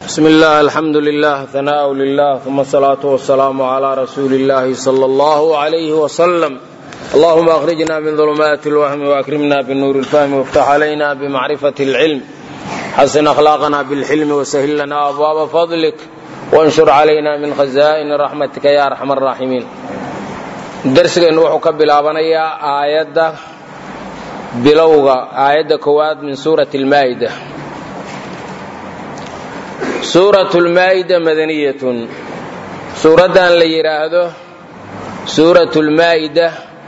bsm اllah alxamdu lilah hanaaء lilah uma asalaatu wasalaamu cla rasuuli اllahi slى اllah عlyh wslm allahuma akhrijna min ظulmaati اlwahmi wakrimna bnuur اlfahmi wاftax عlayna bmacrifat اlcilm xasin akhlaaqna bاlxilmi wsahil lana abwaaba fadlik wanshur calayna min khaza'ini raxmatika ya arxam الraaximiin darsigeennu wuxuu ka bilaabanayaa aayadda bilowga aayadda koowaad min suurati اlmaa'ida suuratu lmaa'ida madaniyatun suuraddan la yidhaahdo suuratu lmaa'ida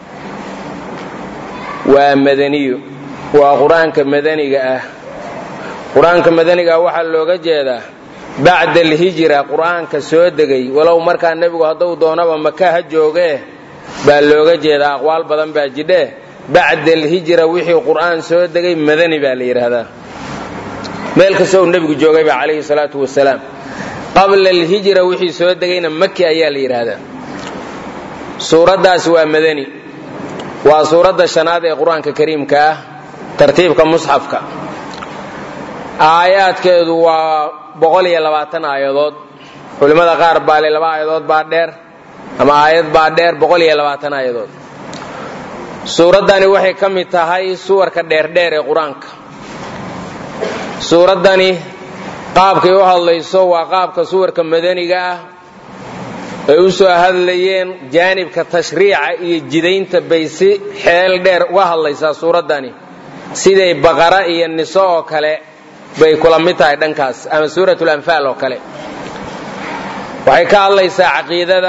waa madaniyo waa qur-aanka madaniga ah qur-aanka madaniga ah waxaa looga jeedaa bacda alhijra qur-aanka soo degay walow markaa nebigu hadduu doonaba maka ha joogee baa looga jeedaa aqwaal badan baa jidhee bacda alhijra wixii qur-aan soo degay madani baa la yidhaahdaa meel kasta uu nebigu joogayba calayhi salaatu wasalaam qabla alhijra wixii soo degayna maki ayaa la yidhaahdaa suuraddaas waa madani waa suuradda shanaad ee qur-aanka kariimka ah tartiibka musxafka aayaadkeedu waa boqol iyo labaatan aayadood culimmada qaar baa le laba aayadood baa dheer ama aayad baa dheer boqol iyo labaatan aayadood suuraddani waxay ka mid tahay suwarka dheerdheer ee qur-aanka suuraddani qaabkay u hadlayso waa qaabka suwarka madaniga ah ay u soo hadlayeen jaanibka tashriica iyo jidaynta bay si xeel dheer uga hadlaysaa suuraddani siday baqara iyo niso oo kale bay kula mid tahay dhankaas ama suuratul anfaal oo kale waxay ka hadlaysaa caqiidada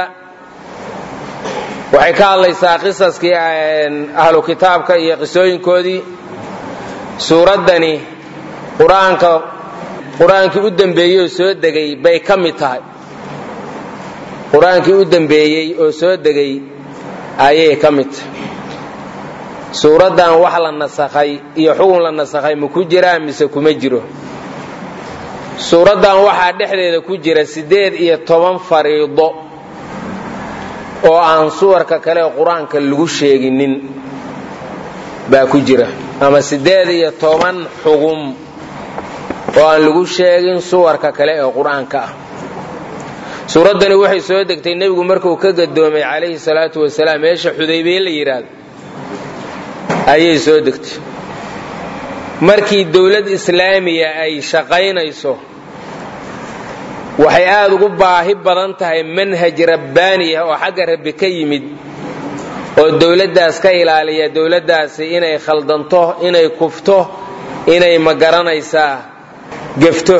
waxay ka hadlaysaa qisaskii ahlu kitaabka iyo qisooyinkoodii suuraddani qur-aanka qur-aankii u dembeeyey oo soo degay bay ka mid tahay qur-aankii u dembeeyey oo soo degay ayay ka mid tahay suuraddan wax la nasakhay iyo xugun la nasakhay ma ku jiraa mise kuma jiro suuraddan waxaa dhexdeeda ku jira siddeed iyo toban fariido oo aan suwarka kale ee qur-aanka lagu sheeginin baa ku jira ama siddeed iyo toban xugum oo aan lagu sheegin suwarka kale ee qur-aanka ah suuraddani waxay soo degtay nebigu markuu ka gadoomay calayhi salaatu wasalaam meesha xudaybiye la yidhaahdo ayay soo degtay markii dowlad islaamiya ay shaqaynayso waxay aada ugu baahi badan tahay manhaj rabbaaniya oo xagga rabbi ka yimid oo dowladdaas ka ilaaliya dowladdaasi inay khaldanto inay kufto inay ma garanaysaa gefto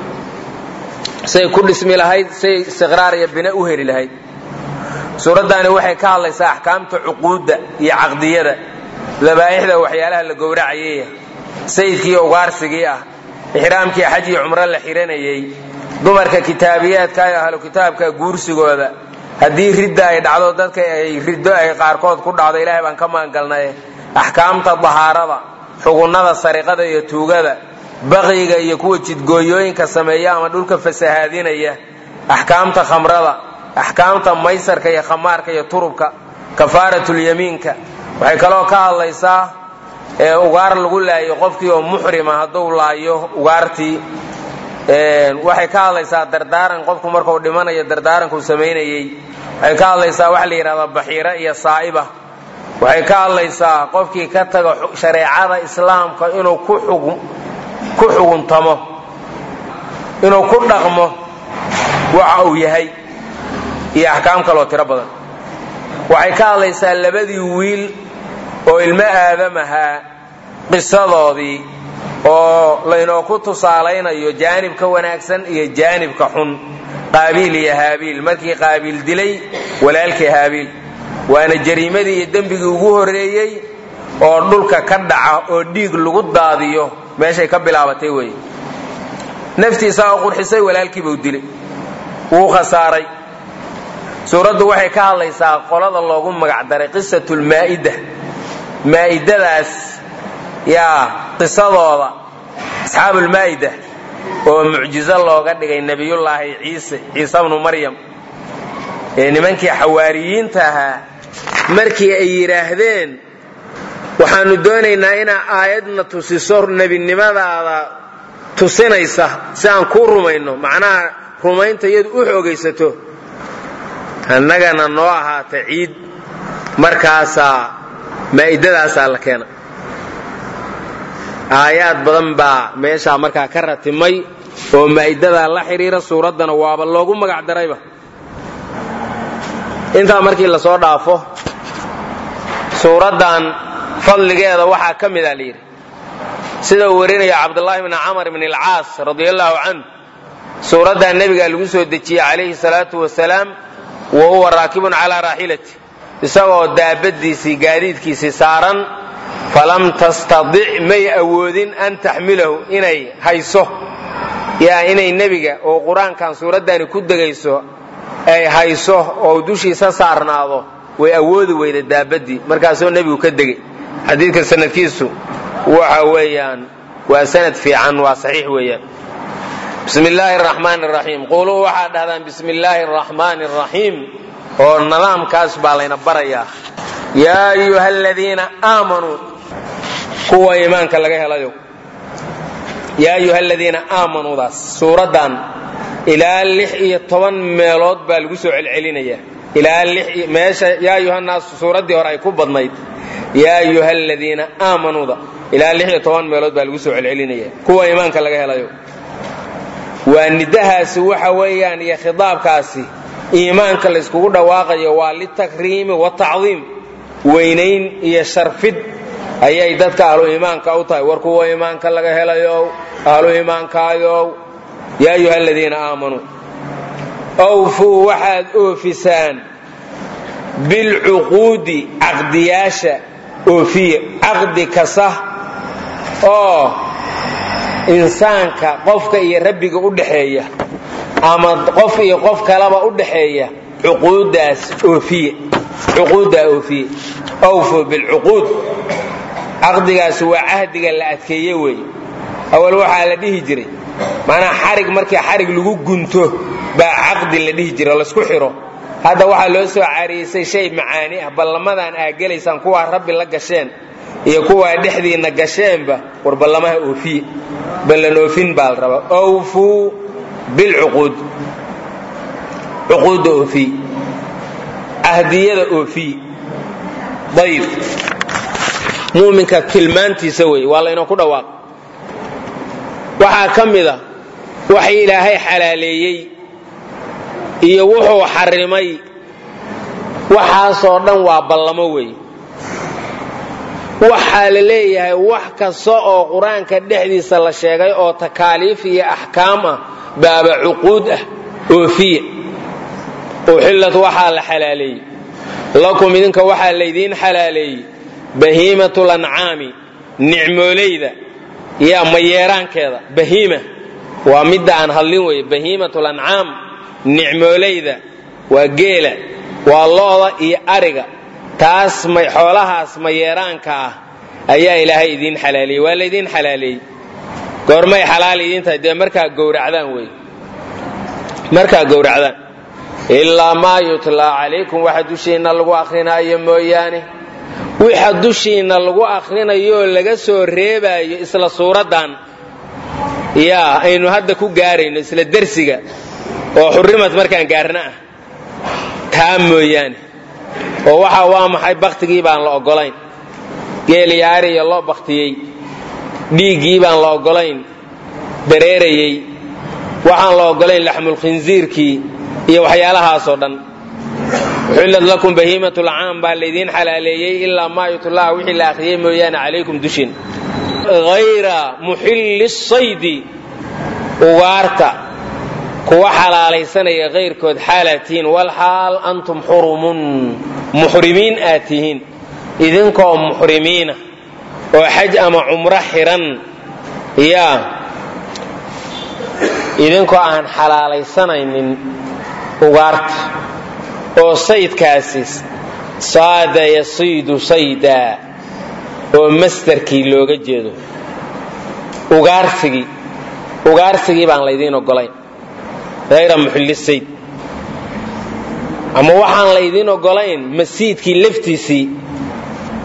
say ku dhismi lahayd say istiqraar iyo bina u heli lahayd suuraddaani waxay ka hadlaysaa axkaamta cuquudda iyo caqdiyada dabaa'ixda waxyaalaha la gowracayaya sayidkii ugaarsigii ah ixraamkii xaj iyo cumro la xihanayay dumarka kitaabiyaadka iyo ahlu kitaabka guursigooda haddii ridda ay dhacdo dadka ay riddo ay qaarkood ku dhacdo ilaahay baan ka magangalnay axkaamta dahaarada xugunnada sariqada iyo tuugada baqiga iyo kuwa jidgooyooyinka sameeya ama dhulka fasahaadinaya axkaamta khamrada axkaamta maysarka iyo khamaarka iyo turubka kafaaratulyamiinka waxay kaloo ka hadlaysaa ugaar lagu laayo qofkii oo muxrima hadduu laayo ugaartii waxay ka hadlaysaa dardaaran qofku markuu dhimanayo dardaarankuu samaynayey waxay ka hadlaysaa waxa la yidhahdaa baxiira iyo saa'iba waxay ka hadlaysaa qofkii ka taga shareecada islaamka inuu ku xuguntamo inuu ku dhaqmo waxa uu yahay iyo axkaam kaloo tiro badan waxay ka hadlaysaa labadii wiil oo ilmo aadam ahaa qisadoodii oo laynooku tusaalaynayo jaanibka wanaagsan iyo jaanibka xun qaabiil iyo haabiil markii qaabiil dilay walaalkii haabiil waana jariimadii iyo dembigii ugu horreeyey oo dhulka ka dhaca oo dhiig lagu daadiyo meeshay ka bilaabatay weeye naftiisaa oo qurxisay walaalkiibuu dilay wuu khasaaray suuraddu waxay ka hadlaysaa qolada loogu magacdaray qisatulmaa'ida maa'idadaas yaa qisadooda asxaabulmaa'ida oo mucjizo looga dhigay nebiyullaahi ciise ciise bnu maryam ee nimankii xawaariyiinta ahaa markii ay yidhaahdeen waxaannu doonaynaa inaa aayadna tusiso nebinimadaada tusinaysa si aan kuu rumayno macnaha rumaynta iyadu u xoogaysato annagana noo ahaata ciid markaasaa maa'idadaasaa la keena aayaad badan baa meeshaa markaa ka ratimay oo maa'idadaa la xidhiira suuraddana waaba loogu magac darayba intaa markii la soo dhaafo suuraddan fadligeeda waxaa ka mida la yidhi sida uu warinaya cabdulaahi bni camar bn alcaas radia allaahu canhu suuraddaa nebigaa lagu soo dejiyey calayhi salaatu wasalaam wa huwa raakibun calaa raaxilati isagoo daabadiisii gaadiidkiisii saaran falam tastadic may awoodin an taxmilahu inay hayso yaa inay nebiga oo qur-aankan suuraddani ku degayso ay hayso oo dushiisa saarnaado way awoodi weyda daabadii markaasoo nebigu ka degay xadiidka sanadkiisu waxa weeyaan waa sanad fiican waa saxiix weeyaan bismi illaahi araxmaan araxiim quluu waxaad dhahdaan bismi illaahi araxmaani araxiim oo nidaamkaas baa layna barayaa yaa ayuha aladiina aamanuu kuwa iimaanka laga helayo yaa ayuha aladiina aamanuudaas suuraddan ilaa lix iyo toban meelood baa lagu soo celcelinayaa ilaa meesha yaa ayuhanaasu suuraddii hore ay ku badnayd yaa ayuha aladiina aamanuuda ilaa lix iyo toban meelood baa lagu soo celcelinaya kuwa iimaanka laga helayo waa nidahaasi waxa weeyaan iyo khidaabkaasi iimaanka layskugu dhawaaqayo waa litakriimi watacdiim weynayn iyo sharfid ayay dadka ahlu iimaanka u tahay war kuwa iimaanka laga helayo ahlu iimaankaayow yaa ayuha aladiina aamanuu awfuu waxaad oofisaan bilcuquudi caqdiyaasha oofiya caqdi kasta oo insaanka qofka iyo rabbiga u dhaxeeya ama qof iyo qof kalaba u dhaxeeya cuquuddaas oofiye cuquuddaa oofiye awfuu bilcuquud caqdigaasi waa cahdiga la adkeeye weeye awal waxaa la dhihi jiray maanaa xarig markii xarig lagu gunto baa caqdi la dhihi jira laysku xiro hadda waxaa loo soo cariisay shay macaani ah ballamadan aa gelaysaan kuwaa rabbi la gasheen iyo kuwaa dhexdiinna gasheenba war ballamaha oofiye ballan oofin baa la rabaa awfuu bilcuquud cuquudda oofiye cahdiyada oofiye ayib muminka tilmaantiisa wey waa laynoo ku dhawaaq waxaa ka mid a waxa ilaahay xalaaleeyey iyo wuxuu xarimay waxaasoo dhan waa ballamo wey waxaa la leeyahay wax kasta oo qur-aanka dhexdiisa la sheegay oo takaaliif iyo axkaam ah baaba cuquud ah oofiya uxillat waxaa la xalaaleeyey lakum idinka waxaa laydiin xalaaleeyey bahiimatul ancaami nicmoolayda yaa mayeeraankeeda bahiima waa midda aan hadlin weye bahiimatul ancaam nicmoolayda waa geela waa looda iyo ariga taas xoolahaas mayeeraanka ah ayaa ilaahay idiin xalaaleeyey waa laydiin xalaaleeyey goormay xalaal idiin tahay dee markaa gowracdaan wey markaa gowracdaan ilaa maa yutlaa calaykum waxa dushiinna lagu akrinaayo mooyaane wixa dushiinna lagu akhrinayooo laga soo reebaayo isla suuraddan yaa aynu hadda ku gaarayno isla dersiga oo xurrimad markaan gaarna ah taa mooyaane oo waxa waa maxay baktigii baan la oggolayn geeliyaariya loo baktiyey dhiiggii baan la oggolayn dareerayey waxaan la oggolayn laxmulkhinsiirkii iyo waxyaalahaasoo dhan uxillat lakum bahiimat lcaam baa laydiin xalaaleeyey ilaa maa yutlaha wixii la akhriyey mooyaane calaykum dushin hayra muxilli saydi ugaarta kuwa xalaalaysanaya kayrkood xaalaad tihiin walxaal antum xurumun muxrimiin aad tihiin idinkoo muxrimiina oo xaj ama cumro xiran yaa idinkoo aan xalaalaysanaynin ugaarta oo saydkaasi saada yasiidu saydaa oo masdarkii looga jeedo ugaarsigii ugaarsigii baan laydiin ogolayn hayra muxilli sayd ama waxaan laydiin ogolayn masiidkii laftiisii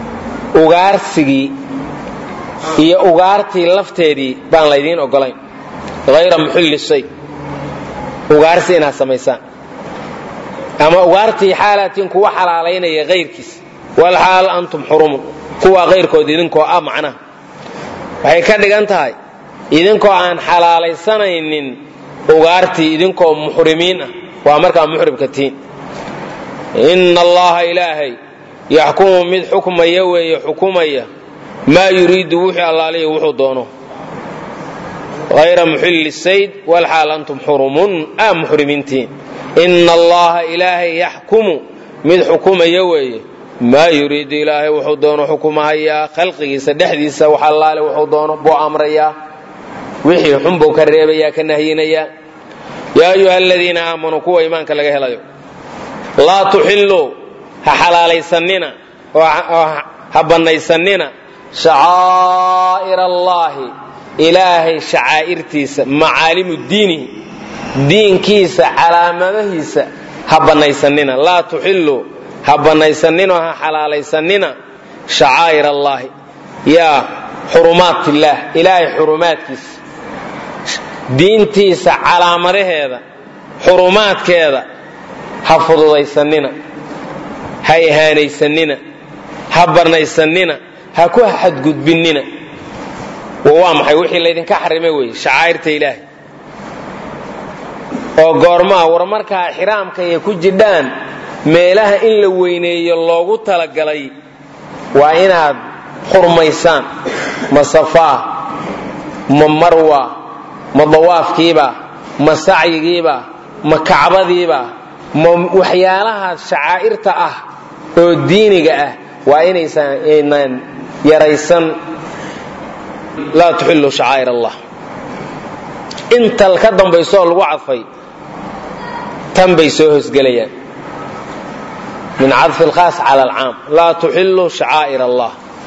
ugaarsigii iyo ugaartii lafteedii baan laydiin ogolayn hayra muxilli shay ugaarsi inaad samaysaan ama ugaartii xaalaatiin kuwa xalaalaynaya hayrkiis walxaal antum xurumun kuwa kayrkood idinkoo ah macnaha waxay ka dhigan tahay idinkoo aan xalaalaysanaynin ugaartii idinkoo muxrimiin ah waa markaa muxrimka tiin inna allaha ilaahay yaxkumu mid xukmaya weeye xukumaya maa yuriidu wuxuu allaaliya wuxuu doono hayra muxilli sayd walxaal antum xurumun aa muxrimiintiin inna allaha ilaahay yaxkumu mid xukumaya weeye maa yuriidu ilaahay wuxuu doono xukumahayaa khalqigiisa dhexdiisa wax allaale wuxuu doono buu amrayaa wixii xun buu ka reebayaa ka nahyinayaa yaa ayuha aladiina aamanuu kuwa iimaanka laga helayo laa tuxilluu ha xalaalaysanina oo ha bannaysanina shacaa'ir allaahi ilaahay shacaa'irtiisa macaalimu diinihi diinkiisa calaamadahiisa ha bannaysanina laa tuxilluu ha bannaysaninoo ha xalaalaysanina shacaa'ir allaahi yaa xurumaatillaah ilaahay xurumaadkiisa diintiisa calaamadaheeda xurumaadkeeda ha fududaysanina ha ihaanaysanina ha barnaysanina ha ku xadgudbinina waa maxay wixii laydinka xarimay weeye shacaa'irta ilaahay oo goormaa war markaa xiraamka ay ku jidhaan meelaha in la weyneeyo loogu talagalay waa inaad xurmaysaan ma safaa ma marwa ma dawaafkiiba ma sacyigiiba ma kacbadiiba ma waxyaalahaas shacaa'irta ah oo diiniga ah waa inaysan yaraysan laa tuxillu shacaa'ir allah intal ka dambaysooo lagu cadfay tan bay soo hosgelayaan min cadfi alkhaas cala alcaam laa tuxillu shacaa'ir allah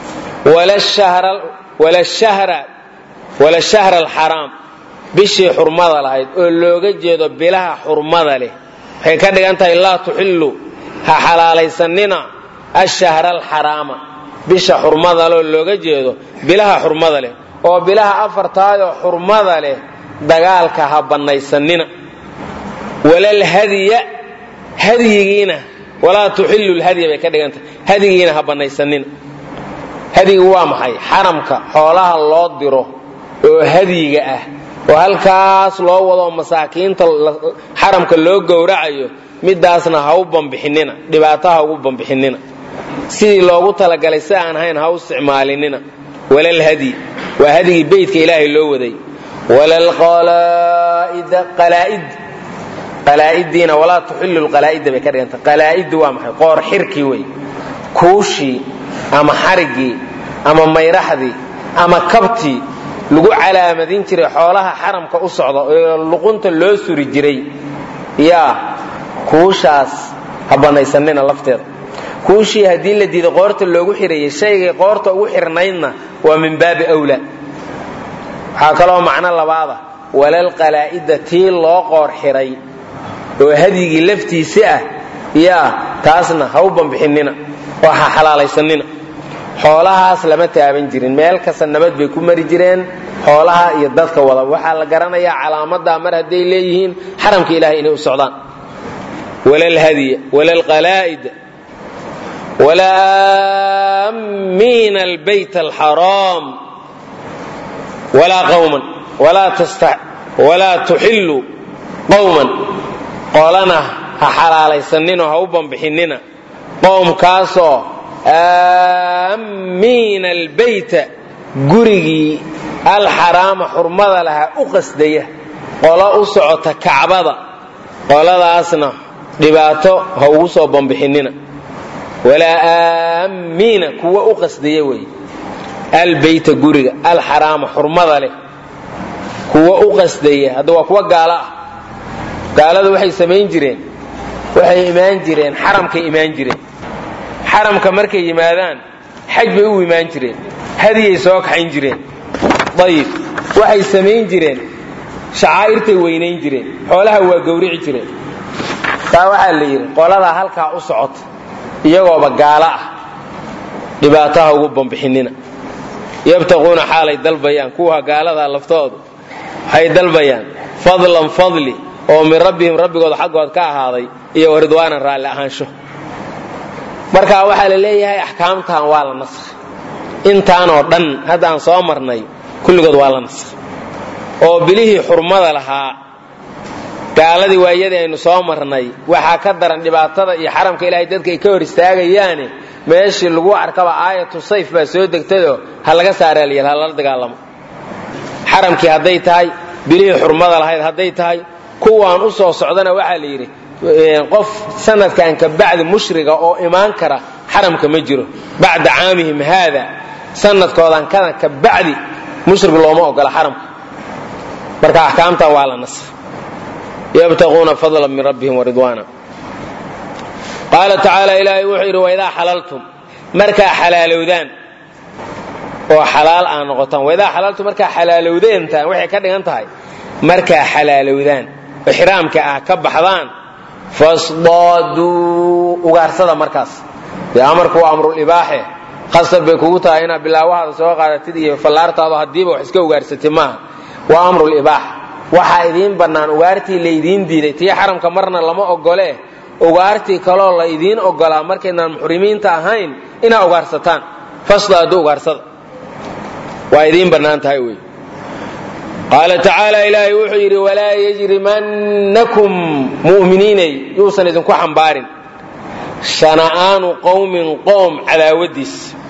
wala shahra alxaraam bishii xurmada lahayd oo looga jeedo bilaha xurmada leh waxay ka dhigan tahay laa tuxillu ha xalaalaysanina ashahra alxaraama bisha xurmada loo looga jeedo bilaha xurmada leh oo bilaha afartaadoo xurmada leh dagaalka ha bannaysanina walal hadiya hadyigiina walaa tuxillu lhadya bay ka dhigantahay hadyigiina ha bannaysanina hadyigu waa maxay xaramka xoolaha loo diro oo hadyiga ah oo halkaas loo wado masaakiinta xaramka loo gowracayo midaasna ha u bambixinina dhibaato ha ugu bambixinina sidii loogu talagalay si aan ahayn ha u isticmaalinina walal hadyi waa hadyigii beytka ilaahay loo waday walal qalaa'id qalaa'idiina walaa tuxillu lqalaa'ida bay ka dhiganta qalaa'iddu waa maxay qoor xirkii wey kuushii ama xariggii ama mayraxdii ama kabtii lagu calaamadin jiray xoolaha xaramka u socda oo luqunta loo suri jiray yaa kuushaas ha bannaysanina lafteeda kuushii haddii la diiday qoorta loogu xirayay shaygay qoorta ugu xirnaydna waa min baabi awlaa waxaa kaloo macno labaada walal qalaa'ida tii loo qoor xiray oo hadyigii laftiisi ah yaa taasna ha u bambixinina oo ha xalaalaysanina xoolahaas lama taaban jirin meel kasta nabad bay ku mari jireen xoolaha iyo dadka wada waxaa la garanayaa calaamadaa mar hadday leeyihiin xaramka ilahay inay u socdaan walal hadiya walal qalaa'id walaa aamiina albayt alxaraam walaa qawman walaa tuxillu qowman qolana ha xalaalaysaninoo ha u bambixinina qowmkaasoo aamiina albayta gurigii alxaraama xurmada lahaa u qasdaya qolo u socota kacbada qoladaasna dhibaato ha ugu soo bambixinina walaa aamiina kuwa u qasdaya weeye albayta guriga alxaraama xurmada leh kuwa u qasdaya hadda waa kuwa gaalo ah gaaladu waxay samayn jireen waxay imaan jireen xaramkay imaan jireen xaramka markay yimaadaan xaj bay u imaan jireen hadiyay soo kaxayn jireen ayib waxay samayn jireen shacaa'irtay weynayn jireen xoolaha waa gowrici jireen taa waxaa la yidhi qoladaa halkaa u socota iyagooba gaalo ah dhibaataha ugu bambixinina yabtaquuna xaalay dalbayaan kuwa gaaladaa laftoodu waxay dalbayaan fadlan fadli oo min rabbihim rabbigooda xaggood ka ahaaday iyo waridwaanan raalli ahaansho marka waxaa la leeyahay axkaamtan waa la naskhay intaanoo dhan haddaan soo marnay kulligood waa la naskhay oo bilihii xurmada lahaa gaaladii waayadii aynu soo marnay waxaa ka daran dhibaatada iyo xaramka ilaahay dadka ay ka hor istaagayaane meeshii lagu arkaba aayatu sayf baa soo degtayoo ha laga saaraalyal ha lala dagaalamo xaramkii hadday tahay bilihii xurmada lahayd hadday tahay kuwaan u soo socdana waxaa la yidhi qof sanadkan ka bacdi mushriga oo imaan kara xaramka ma jiro bacda caamihim haada sanadkoodan kadan ka bacdi mushrig looma ogola xaramka marka axkaamtan waa la nasr yabtaquuna fadla min rabbihim waridwaana qaala tacaala ilaahay wuxuu yidhi waidaa xalaltum markaa xalaalowdaan oo xalaal aa noqotaan waidaa xalaltum markaa xalaalowdeentaan waxay ka dhigan tahay markaa xalaalowdaan oo xiraamka ah ka baxdaan fasdaaduu ugaarsada markaas dee amarku waa amrulibaaxe qasab bay kugu tahay inaad bilaawahaada soo qaadatid iyo fallaartaado haddiiba wax iska ugaarsatid maaha waa amrulibaaxa waxaa idiin bannaan ugaartii laydiin diiday tii xaramka marna lama ogolee ugaartii kaloo la idiin ogolaa markaydnaan muxrimiinta ahayn inaa ugaarsataan fasdaaduu ugaarsada waa idiin bannaan tahay wey qaala tacaala ilaahay wuxuu yidhi walaa yajrimannakum mu'miniinay yuusan idinku xambaarin shana'aanu qowmin qoom cadaawadiis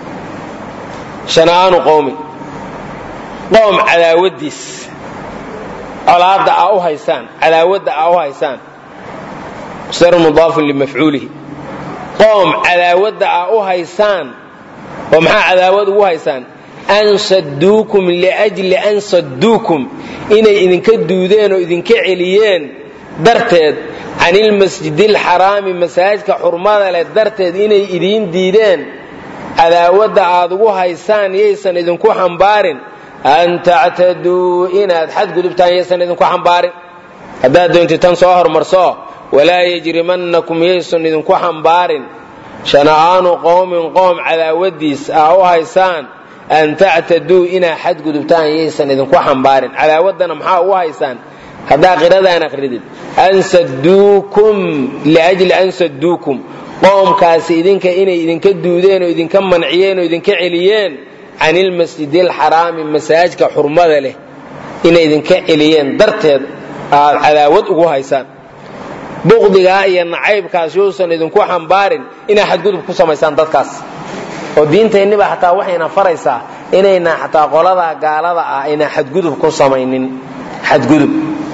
shana'aanu qowmin qoom cadaawadiis colaadda aa u haysaan cadaawadda aa u haysaan sar mudaafun limafcuulihi qoom cadaawadda aa u haysaan oo maxaa cadaawad ugu haysaan an saduukum liajli an saduukum inay idinka duudeen oo idinka celiyeen darteed can ilmasjidi alxaraami masaajidka xurmada leh darteed inay idiin diideen cadaawadda aad ugu haysaan yaysan idinku xambaarin an tactaduu inaad xadgudubtaan yaysan idinku xambaarin haddaad doontid tan soo hormarso walaa yajrimannakum yaysan idinku xambaarin shana'aanu qowmin qoom cadaawadiis aa u haysaan an tactaduu inaa xadgudubtaan yaysan idinku xambaarin cadaawaddana maxaa ugu haysaan haddaa qiradaan aqridid an saduukum liajli an saduukum qoomkaasi idinka inay idinka duudeen oo idinka manciyeen oo idinka celiyeen can ilmasjidi alxaraami masaajidka xurmada leh inay idinka celiyeen darteed aad cadaawad ugu haysaan buqdigaa iyo nacaybkaas yuusan idinku xambaarin inaa xadgudub ku samaysaan dadkaas oo diintayniba xataa waxayna faraysaa inayna xataa qoladaa gaalada ah ayna xadgudub ku samaynin xadgudub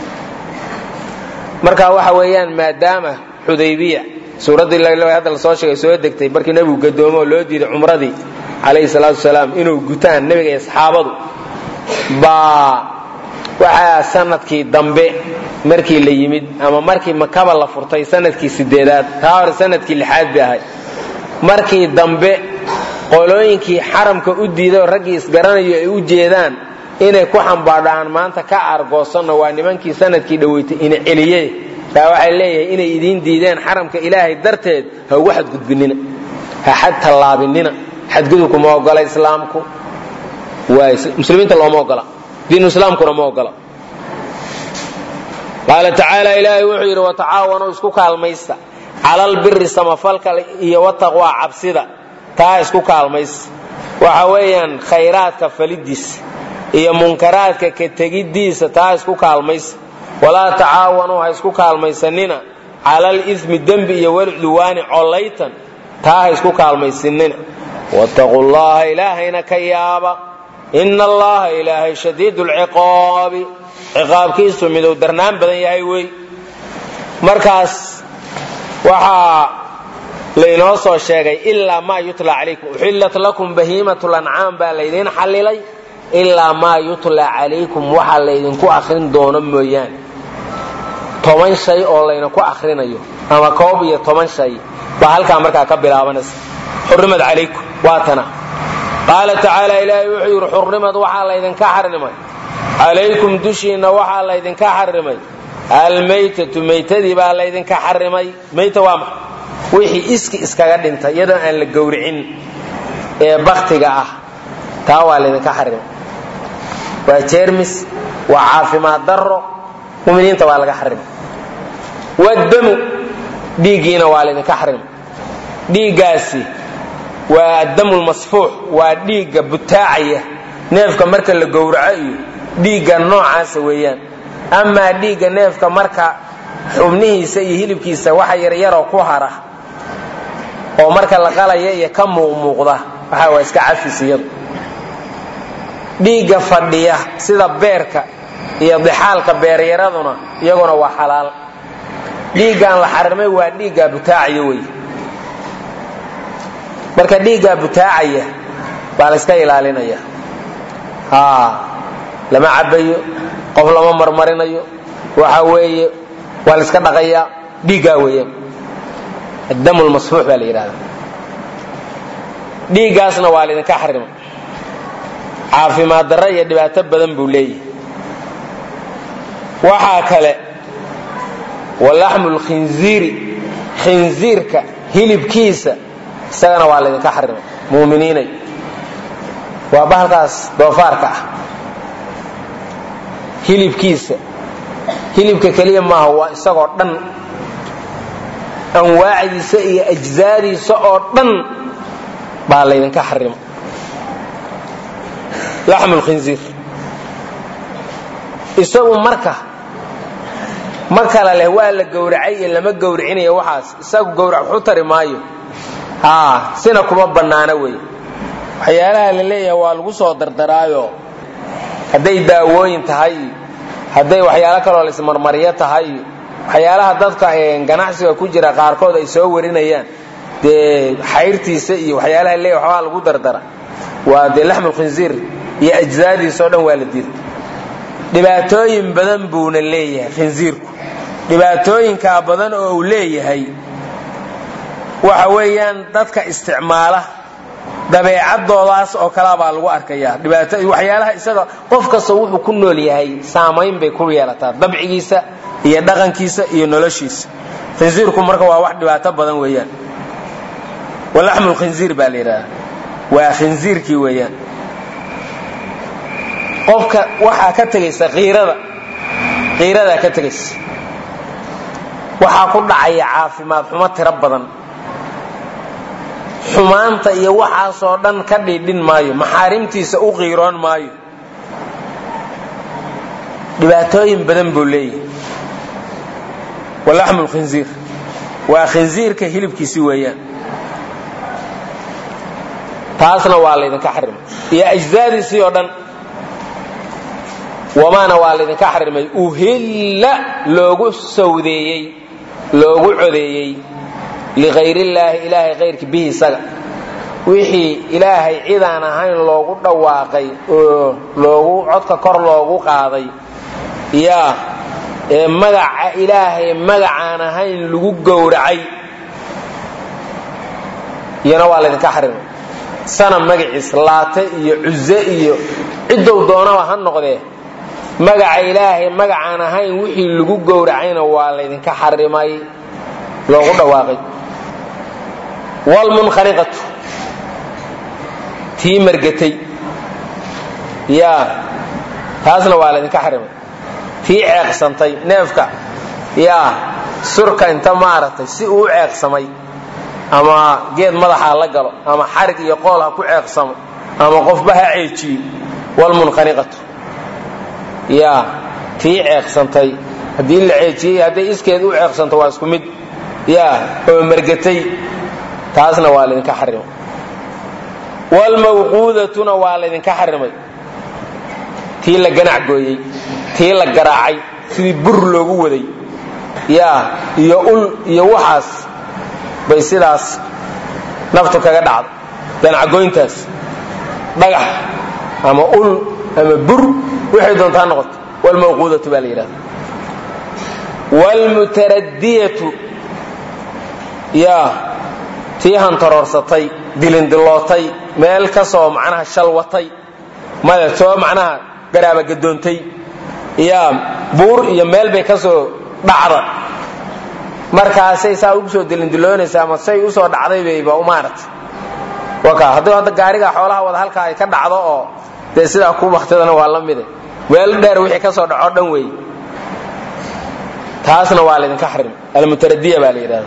marka waxa weeyaan maadaama xudaybiya suuraddii hadda lasoo sheegay soo degtay markii nebigu gadoomo oo loo diiday cumradii calayhi salaatu wasalaam inuu gutaan nebiga iyo saxaabadu baa waxaa sanadkii dambe markii la yimid ama markii makaba la furtay sanadkii sideedaad taa hore sanadkii lixaad bay ahayd markii dambe qolooyinkii xaramka u diiday oo raggii isgaranayo ay u jeedaan inay ku xambaadhaan maanta ka aargoosanno waa nimankii sanadkii dhaweytay ina celiye taa waxay leeyahay inay idiin diideen xaramka ilaahay darteed ha ugu xadgudbinina ha xad tallaabinina xadgudubku ma ogola islaamku muslimiinta looma ogola diinu islaamkuna ma ogola qaala tacaala ilaahay wuxuu yidhi watacaawanuu isku kaalmaysta calalbiri samafalka iyo wataqwaa cabsida taa isku kaalmaysa waxa weeyaan khayraadka falidiisa iyo munkaraadka ka tegiddiisa taa isku kaalmaysa walaa tacaawanuu ha isku kaalmaysanina calal ismi dembi iyo walcudwaani collaytan taa ha isku kaalmaysanina wattaquu llaha ilaahayna ka yaaba ina allaha ilaahay shadiidu lciqaabi ciqaabkiisu miduu darnaan badan yahay wey markaas waxaa laynoo soo sheegay ilaa maa yutla calaykum uxillat lakum bahiimat lancaam baa laydiin xallilay ilaa maa yutla calaykum waxaa laydinku akrin doono mooyaane toban shay oo laydinku akrinayo ama koob iyo toban shay baa halkaa markaa ka bilaabanaysa xurrimad calaykum waa tana qaala tacaala ilaahay wuxuu yidhi xurrimad waxaa laydinka xarimay calaykum dushiinna waxaa laydinka xarimay almaytatu maytadii baa laydinka xarimay mayta waa maxa wixii iski iskaga dhinta iyadoo aan la gowricin ee baktiga ah taa waa laydinka xarimay waa jermis waa caafimaad daro muminiinta waa laga xarimay wadamu dhiiggiina waa laydinka xarimay dhiiggaasi waa addamulmasfuux waa dhiigga butaacaya neefka marka la gowraco iyo dhiigga noocaasa weeyaan amaa dhiigga neefka marka xubnihiisa iyo hilibkiisa waxa yaryaroo ku hara oo marka la qalaya iyo ka muuqmuuqda waxa waa iska cafis iyadu dhiigga fadhiya sida beerka iyo dixaalka beeryaraduna iyaguna waa xalaal dhiiggaan la xarimay waa dhiiggaa butaacaya wey marka dhiiggaa butaacaya baa la iska ilaalinaya lama cabayo qof lama marmarinayo waxa weeye waa la iska dhaqayaa dhiiggaa weeyaan addam lmasfuux baa la yidhahda dhiiggaasna waa laydinka xarimay caafimaad darro iyo dhibaato badan buu leeyahay waxaa kale walaxmu lkhinziiri khinziirka hilibkiisa isagana waa laydinka xarimay muuminiinay waa bahalkaas doofaarka ah hilibkiisa hilibka keliya maaha waa isagoo dhan anwaacdiisa iyo ajzaadiisa oo dhan baa laydinka xarima laxmu lkhinziir isagu marka ma kala leh waa la gowracay iyo lama gowricinayo waxaas isagu gowrac waxu tari maayo haa sina kuma bannaana wey waxyaalaha la leeyahay waa lagu soo dardaraayo hadday daawooyin tahay hadday waxyaalo kaloo laismarmaryo tahay waxyaalaha dadka ganacsiga ku jira qaarkood ay soo warinayaan dee xayrtiisa iyo waxyaalaha leeya waxbaa lagu dardara waa dee laxmulkhinziir iyo ajzaadiisa o dhan waa la diiday dhibaatooyin badan buuna leeyahay khinziirku dhibaatooyinkaa badan oo uu leeyahay waxa weeyaan dadka isticmaala dabeecadoodaas oo kalea baa lagu arkayaa waxyaalaha isaga qof kasta wuxuu ku nool yahay saamayn bay ku yeelataa dabcigiisa iyo dhaqankiisa iyo noloshiisa khinziirku marka waa wax dhibaato badan weeyaan walaxmu lkhinziir baa la yidhahda waa khinziirkii weeyaan qofka waxaa ka tegaysa qiirada qiiradaa ka tegaysa waxaa ku dhacaya caafimaad xumo tiro badan xumaanta iyo waxaasoo dhan ka dhiidhin maayo maxaarimtiisa u qiiroon maayo dhibaatooyin badan buu leeyahay walaxmu lkhinziir waa khinziirka hilibkiisi weeyaan taasna waa laydinka xarimay iyo ajzaadiisii oo dhan wamaana waa laydinka xarimay uhilla loogu sawdeeyey loogu codeeyey lihayrillaahi ilaahay hayrki bihi isaga wixii ilaahay cidaan ahayn loogu dhawaaqay oo loogu codka kor loogu qaaday yaa ee magaca ilaahay magacaan ahayn lagu gowracay iyana waa laydinka xarimay sana magaciis laate iyo cuze iyo cidow doonaba ha noqdee magaca ilaahay magacaan ahayn wixii lagu gowracayna waa laydinka xarimay loogu dhawaaqay wlmunkhaniqatu tii margatay yaa taasna waa laydinka xarimay tii ceeqsantay neefka yaa surka inta maaragtay si uu u ceeqsamay ama geed madaxa la galo ama xarig iyo qool ha ku ceeqsamo ama qofba ha ceejiyo wlmunkhaniqatu yaa tii ceeqsantay haddii la ceejiyey hadday iskeed u ceeqsanto waa isku mid yaa oo margatay taasna waa laydinka xarimay wlmawquudatuna waa laydinka xarimay tii la ganac gooyey tii la garaacay sidii bur loogu waday yaa iyo ul iyo waxaas bay sidaas naftu kaga dhacda ganacgoyntaas dhagax ama ul ama bur waxay doontaa noqoto wlmawquudatu baa la yidhahda wlmutaradiyatu yaa tii hantaroorsatay dilindilootay meel ka soo macnaha shalwatay maya soo macnaha garaaba gadoontay yaa buur iyo meel bay ka soo dhacda markaasay saa ugu soo dilindiloonaysa ama say usoo dhacday bayba umaarata waka haddii hadda gaariga xoolaha wada halkaa ay ka dhacdo oo dee sidaa ku baktidana waa la mide weel dheer wixii ka soo dhaco dhan weey taasna waa laydinka xarim almutaradiya baa la yidhahda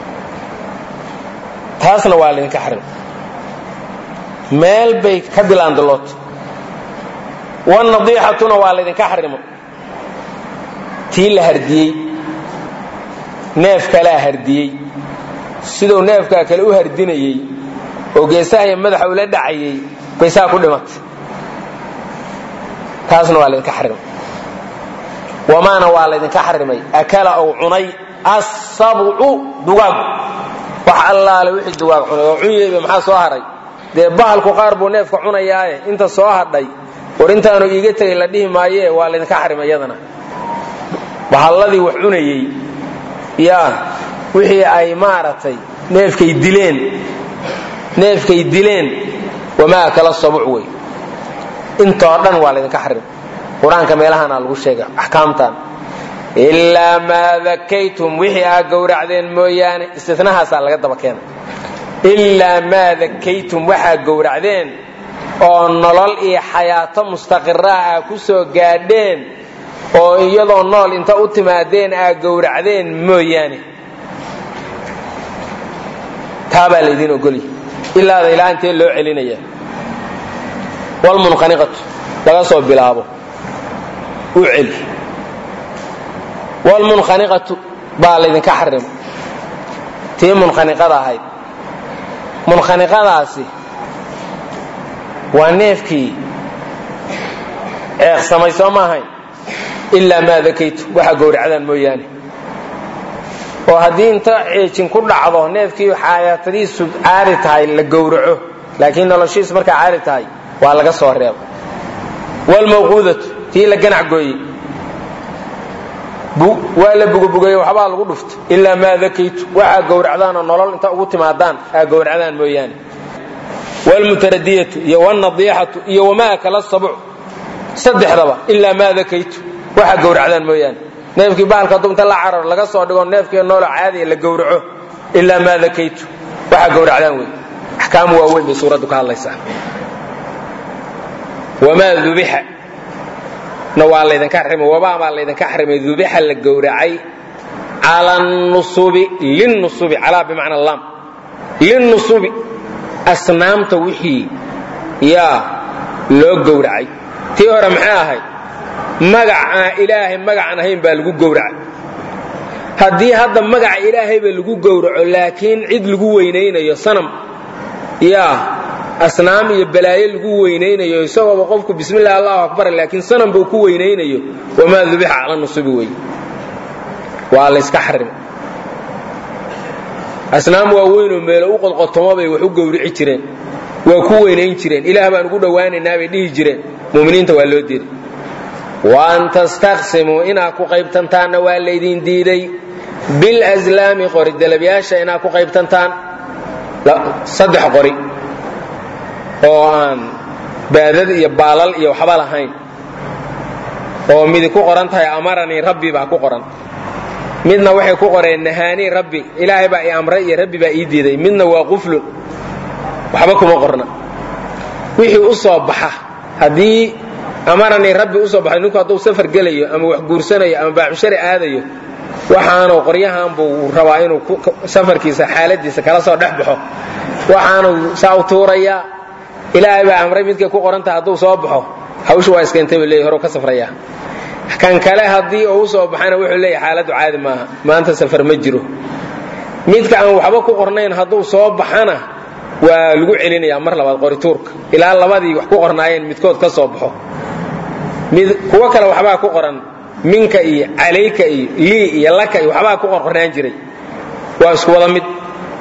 taasna waa laydinka xarim meel bay ka dilaandilootay wanadiixatuna waa laydinka xarimo tii la hardiyey neef kalaa hardiyey siduu neefkaa kale u hardinayey oo geesaha iyo madaxa ula dhacayey bay saa ku dhimatay taasna waa laydinka xarimay wamaana waa laydinka xarimay akala ou cunay asabcu dugaagu wax allaale wixii dugaag cunay oo cunyeyba maxaa soo haray dee bahalku qaar buu neefka cunayaaye inta soo hadhay war intaanu iiga tegay la dhihi maayee waa laydinka xarimay iyadana bahalladii wax cunayey yaa wixii ay maaragtay neefkay dileen neefkay dileen wamaa kala sabuc wey intoo dhan waa laydinka xarim qur-aanka meelahaana lagu sheega axkaamtan ilaa maa dakaytum wixii aa gowracdeen mooyaane istinahaasaa laga daba keena ilaa maa dakaytum waxaa gowracdeen oo nolol iyo xayaato mustaqiraah aa ku soo gaadheen oo iyadoo nool inta u timaadeen aa gowracdeen mooyaane taabaa laydin ogolya ilaada ilaa intee loo celinaya wlmunkhaniqatu laga soo bilaabo u celi wlmunkhaniqatu baa laydinka xarimo tii munkhaniqada ahayd munkhaniqadaasi waa neefkii ceeqsamay soo ma ahayn ilaa maa dakaytu waxa gowracdaan mooyaane oo haddii inta ceejin ku dhacdo neefkii xayaatadiisu caadi tahay la gowraco laakiin noloshiisu markaa caadi tahay waa laga soo reebo wlmawquudatu tii la ganac gooyey waa la bugabugeeye waxbaa lagu dhufta ilaa maa dakaytu waxaa gowracdaanoo nolol inta ugu timaadaan aa gowracdaan mooyaane wlmutaradiyatu iyo wlnadiixatu iyo wamaa kala sabuc saddexdaba ilaa maa dakaytu waxaa gowracdaan mooyaane neefkii bahalka hadduu inta la cararo laga soo dhigo neefkii noolo caadiya la gowraco ilaa maa dakaytu waxaa gowracdaan wey axkaam waaweyn bay suuraddu ka hadlaysaa wamaa dubixa na waa laydinka xarimay wabaa baa laydinka xarimay dubixa la gowracay cala nusubi linnusubi calaa bimacna lam linnusubi asnaamta wixii yaa loo gowracay tii hore maxay ahayd magacaa ilaahay magacaan ahayn baa lagu gowracay haddii hadda magaca ilaahayba lagu gowraco laakiin cid lagu weynaynayo sanam yaa asnaam iyo balaayo lagu weynaynayo isagooba qofku bismillahi allahu akbar laakiin sanam buu ku weynaynayo wamaa dubixa cala nusubi wey waa layska xarimay asnaam waaweynoo meelo u qodqotomo bay wax u gowrici jireen waa ku weynayn jireen ilaah baan ugu dhowaanaynaa bay dhihi jireen muminiinta waa loo diiday waan tastaqsimuu inaad ku qaybtantaanna waa laydin diiday bilslaami qori dalabyaasha inaad ku qaybtantaan saddex qori oo aan baadad iyo baalal iyo waxba lahayn oo midi ku qoran tahay amaranii rabbi baa ku qoran midna waxay ku qoreen nahaanii rabbi ilaahay baa i amray iyo rabbi baa ii diiday midna waa quflun waxba kuma qorna wixii u soo baxa haddii amaranii rabbi usoo baxay ninku hadduu safar gelayo ama wax guursanayo ama baaxushari aadayo waxaanu qoryahan buu rabaa inuu safarkiisa xaaladiisa kala soo dhex baxo waxaanu saa u tuurayaa ilaahay baa amray midkay ku qorantaha hadduu soo baxo hawshu waa iskeentay buu leeyahy hore ka safraya kan kale haddii uu usoo baxana wuxuu leeyahy xaaladdu caadi maaha maanta safar ma jiro midka aan waxba ku qornayn hadduu soo baxana waa lagu celinayaa mar labaad qorituurka ilaa labadii wax ku qornaayeen midkood ka soo baxo kuwo kale waxbaa ku qoran minka iyo calayka iyo lii iyo laka iyo waxbaa ku qorqornaan jiray waa isku wada mid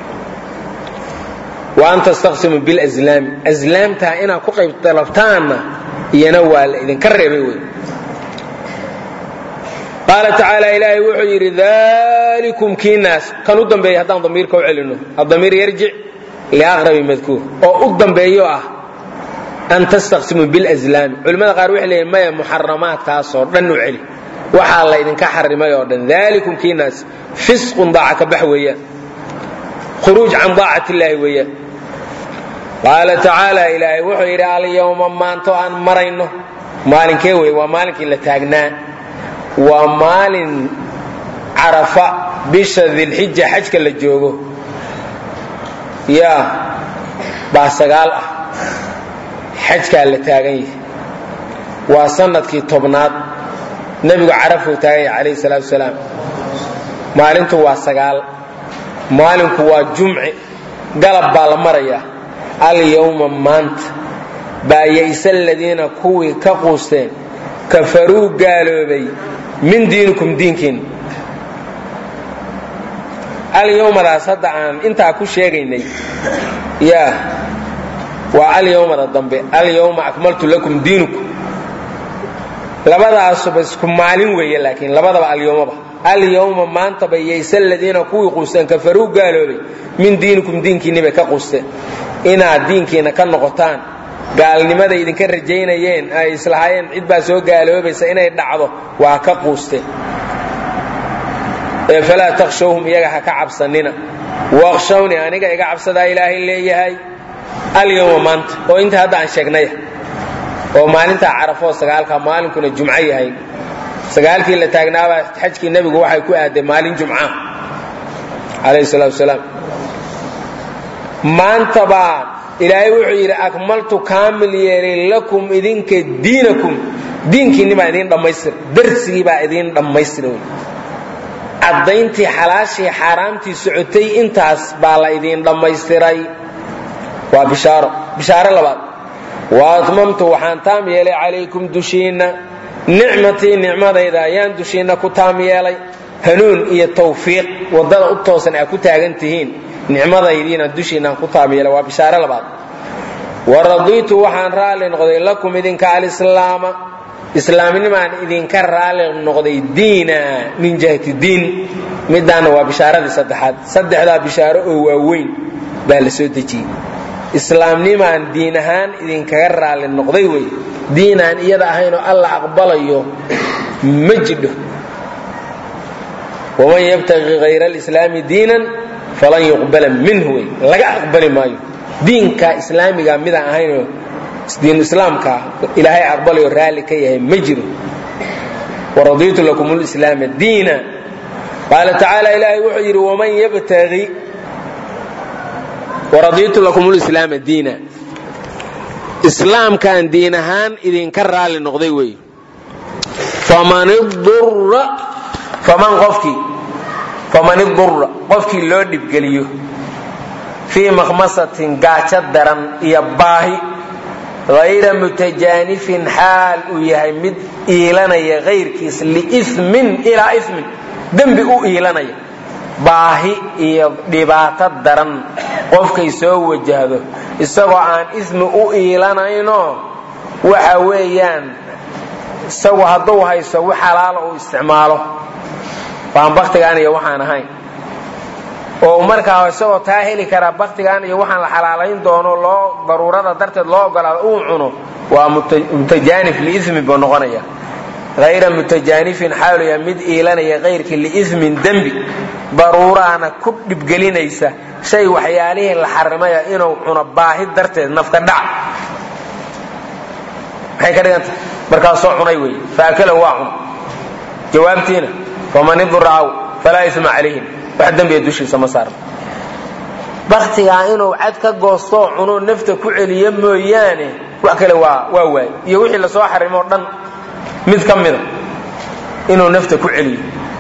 wa an tastaqsimu bilslaami aslaamtaa inaad ku qayb dalabtaanna iyana waa la idinka reebay wey qaala tacaala ilaahay wuxuu yidhi dalikum kiinaas kan u dambeeya haddaan damiirka u celino adamiir yarjic liaqrabi madkuur oo u dambeeyo ah an tastaqsimuu bilslaami culimmada qaar waxay leeyihin maya muxaramaadkaasoo dhan u celi waxaa la ydinka xarimay oo dhan dalikum kiinaas fisqun daaca ka bax weeyaan khuruuj can daacat illaahi weeyaan qaala tacaala ilaahay wuxuu yidhi alyawma maanto aan marayno maalinkee wey waa maalinkii la taagnaa waa maalin carafa bisha dilxija xajka la joogo yaa baa sagaal ah xajkaa la taagan yahay waa sanadkii tobnaad nebigu carafuu taagan yahay calayhi salaatu wasalaam maalintu waa sagaal maalinku waa jumci galab baa la marayaa alyawma maanta baa ya'sa aladiina kuwii ka quusteen kafaruu gaaloobay min diinikum diinkiinna alyawmadaas hadda aan intaa ku sheegaynay yaa waa alyawmada dambe alyawma akmaltu lakum diinukum labadaasuba isku maalin weeye laakiin labadaba alyawmaba alyawma maantaba yaysa aladiina kuwii quusteen kafaruu gaaloobay min diinikum diinkiinni bay ka quusteen inaad diinkiina ka noqotaan gaalnimada idinka rajaynayeen ay islahaayeen cid baa soo gaaloobaysa inay dhacdo waa ka quusteen ee falaa takhshawhum iyaga ha ka cabsanina waqshawni aniga iga cabsadaa ilaahay leeyahay alyawma maanta oo inta hadda aan sheegnaya oo maalintaa carafoo sagaalka maalinkuna jumco yahay sagaalkii la taagnaabaa xajkii nebigu waxay ku aaday maalin jumca calayhi salaatu wasalaam maanta baa ilaahay wuxuu yidhi akmaltu kaamil yeelay lakum idinka diinakum diinkiinni baa idiin dhammaystira darsigii baa idiin dhammaystira wey caddayntii xalaashii xaaraamtii socotay intaas baa la idiin dhammaystiray waa bishaaro bishaaro labaad wa atmamtu waxaan taam yeelay calaykum dushiinna nicmatii nicmadayda ayaan dushiinna ku taam yeelay hanuun iyo tawfiiq waddada u toosan aa ku taagan tihiin nicmadaydiina dushiinaan ku taam yeelay waa bishaaro labaad wa radiitu waxaan raalli noqday lakum idinka alislaama islaamnimaan idinka raalli noqday diina min jihati diin midaana waa bishaaradii saddexaad saddexdaa bishaaro oo waaweyn baa la soo dejiyey islaamnimaan diin ahaan idinkaga raalli noqday wey diinaan iyada ahaynoo alla aqbalayo ma jidho waman yabtaqi hayra alislaami diinan falan yuqbala minhu wey laga aqbali maayo diinka islaamiga midaan ahaynoo diinu islaamka ilaahay aqbalayo raalli ka yahay ma jiro waradiitu lakum lislaama diina qaala tacaala ilaahay wuxuu yidhi waman yabtaqi waradiitu lakum lislaama diina islaamkaan diin ahaan idinka raalli noqday wey faman idurra faman qofkii faman idurra qofkii loo dhibgeliyo fii makhmasatin gaajo daran iyo baahi hayra mutajaanifin xaal uu yahay mid iilanaya hayrkiis liimin ilaa imin dembi u iilanaya baahi iyo dhibaato daran qofkay soo wajahdo isagoo aan ismi u iilanayno waxa weeyaan isagu hadduu hayso wax xalaala uu isticmaalo waan baktigaan iyo waxaan ahayn oo markaa isagoo taa heli karaa baktigan iyo waxaan la xalaalayn doono loo daruurada darteed loo ogolaado uu cuno waa mutajaanif liismi buu noqonaya hayra mutajaanifin xaaluya mid iilanaya kayrkii liismin dembi daruuraana ku dhibgelinaysa shay waxyaalihii la xarimaya inuu cuno baahi darteed nafka dhac maxay ka dhiganta markaasoo cunay wey faakala waa cun jawaabtiina faman iduraaw falaa isma calayhim wax dembiga dushiisa ma saarna baktigaa inuu cad ka goostoo cuno nafta ku celiyo mooyaane wax kale waa waa waay iyo wixii lasoo xarimoo dhan mid ka mida inuu nafta ku celiyo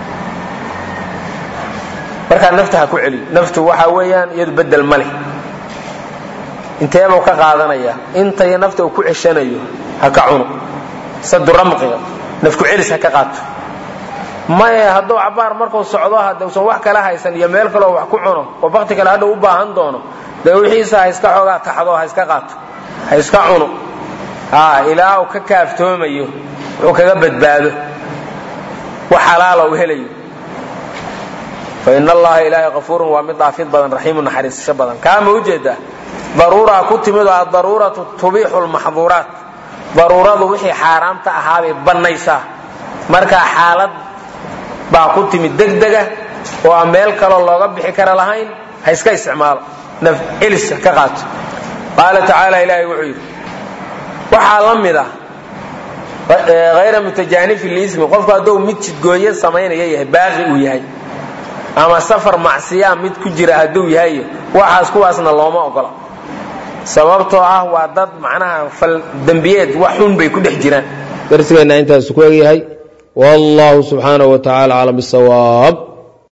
markaa nafta ha ku celiyo naftu waxa weeyaan iyadu bedel ma leh inteebuu ka qaadanaya intay nafta uu ku ceshanayo ha ka cuno saduramqiga nafku celis ha ka qaato maye hadduu cabaar markuu socdo haduusan wax kala haysan iyo meel kaleo wax ku cuno oo bakti kale hadhau u baahan doono dee wixiisa ha iska xoogaa taxdo ha iska qaato ha iska cuno ilaa uu ka kaaftoomayo wuxuu kaga badbaado wax xalaala uu helayo fa in allaha ilaahay kafuurun waa mid dhaafid badan raxiimu naxariisasho badan kaama ujeedaa daruuraa ku timid oo adaruuratu tubixu lmaxduuraat daruuradu wixii xaaraamta ahaabay bannaysaa markaa xaalad baa ku timid degdega oo aan meel kaloo looga bixi kara lahayn ha iska isticmaalo naf celiska ka qaato qaala tacaala ilaahay wuxuu yidhi waxaa la mid ah hayra mutajaanifi liismi qofku hadduu mid jidgooye samaynaya yahay baaqi uu yahay ama safar macsiyaa mid ku jira hadduu yahay waxaas kuwaasna looma ogola sababtoo ah waa dad macnaha fal dembiyeed wax xun bay ku dhex jiraan darsigeenna intaas ku egyahay wallahu subxaanahu wa tacala aclam bisawaab